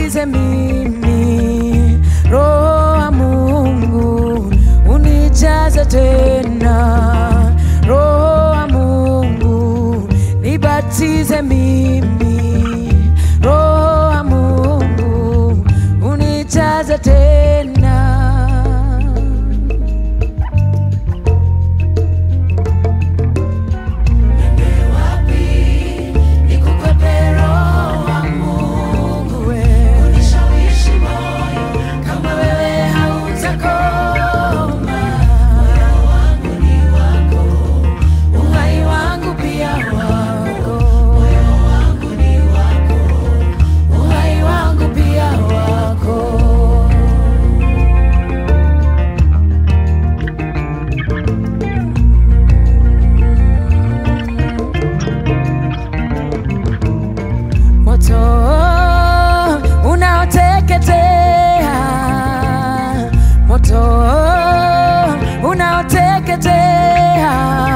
nibatize mimi, Roho wa Mungu unijaze tena, Roho wa Mungu nibatize mimi, Roho wa Mungu unijaze tena. Nikukwepe Roho wa Mungu wewe, unishawishi moyo kama wewe hautakoma. Moyo wangu ni wako, uhai wangu pia wako. Moyo wangu ni wako, uhai wangu pia wako. moto unaoteketea, moto unaoteketea,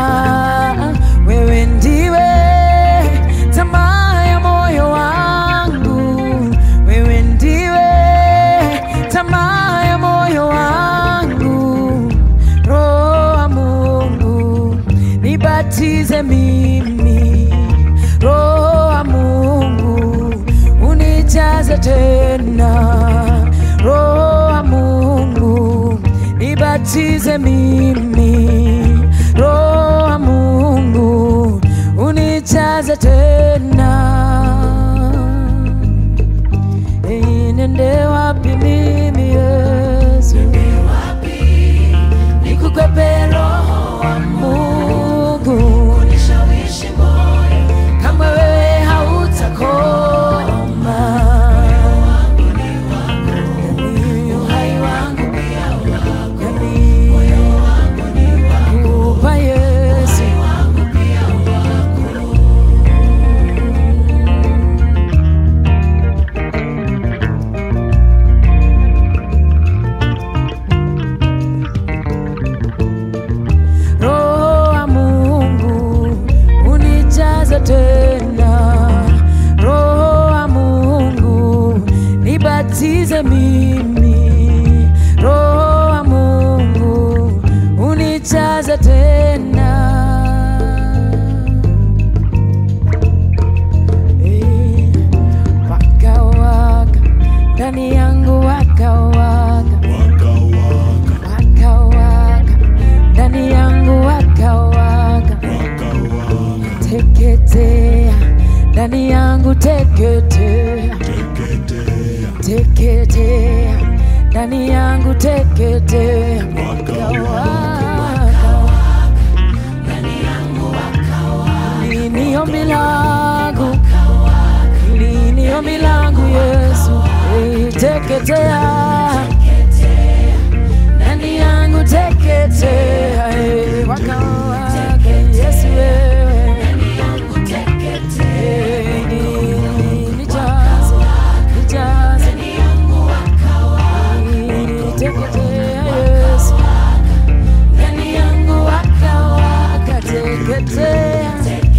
wewe ndiwe tamaa ya moyo wangu, wewe ndiwe tamaa ya moyo wangu, Roho wa Mungu nibatize mimi, Roho wa Mungu unijaze tena, Roho wa Mungu nibatize mimi, Roho wa Mungu unijaze tena. Hey, nende wapi mimi Yesu? Nikukwepe Roho wa Mungu unishawishi moyo kama wewe hautakoma. Yani uhai wangu pia wako, yani nakupa Yesu. Roho wa Mungu unijaze tena, Roho wa Mungu nibatize mimi, Roho wa Mungu unijaze tena. Eh, Waka waka ndani yangu waka waka waka waka ndani yangu waka waka teketea ndani yangu teketea teketea ndani yangu teketea waka waka lini ombi langu lini ombi langu Yesu Eh, teketea ndani yangu teketea eh, waka waka Yesu wewe Eh, ni- nijaze nijaze Eh, teketea Yesu ndani yangu waka waka teketea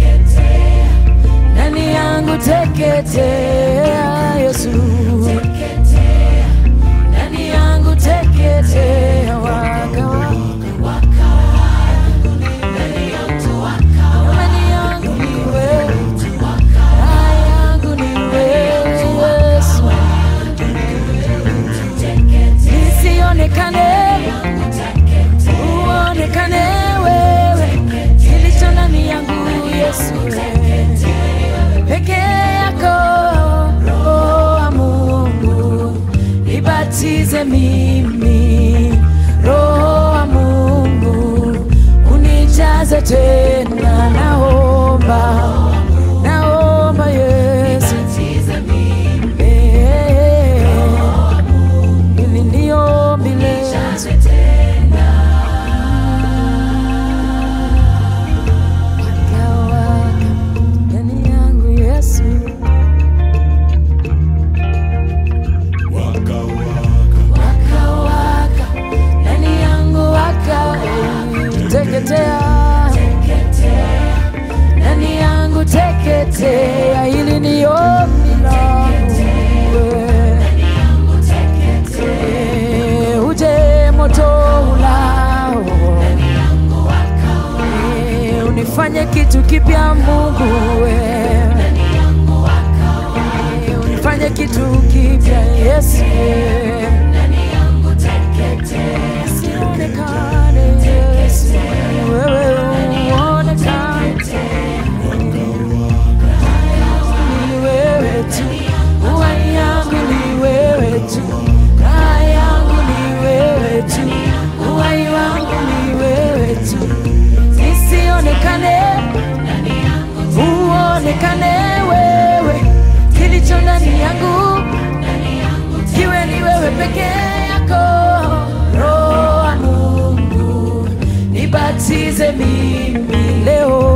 ndani yangu teketea Yesu ndani yangu teketea waka waka ndani yangu ni wewe ndani yangu ni wewe Yesu nisionekane uonekane wewe kilicho ndani yangu Yesu peke yako Roho wa Mungu nibatize mimi Roho wa Mungu unijaze tena naomba naomba Yesu Eh, ili niombi leo Waka waka ndani yangu Yesu waka waka ndani yangu waka teketea ndani yangu teketea wewe peke yako roho wa mungu nibatize mimi leo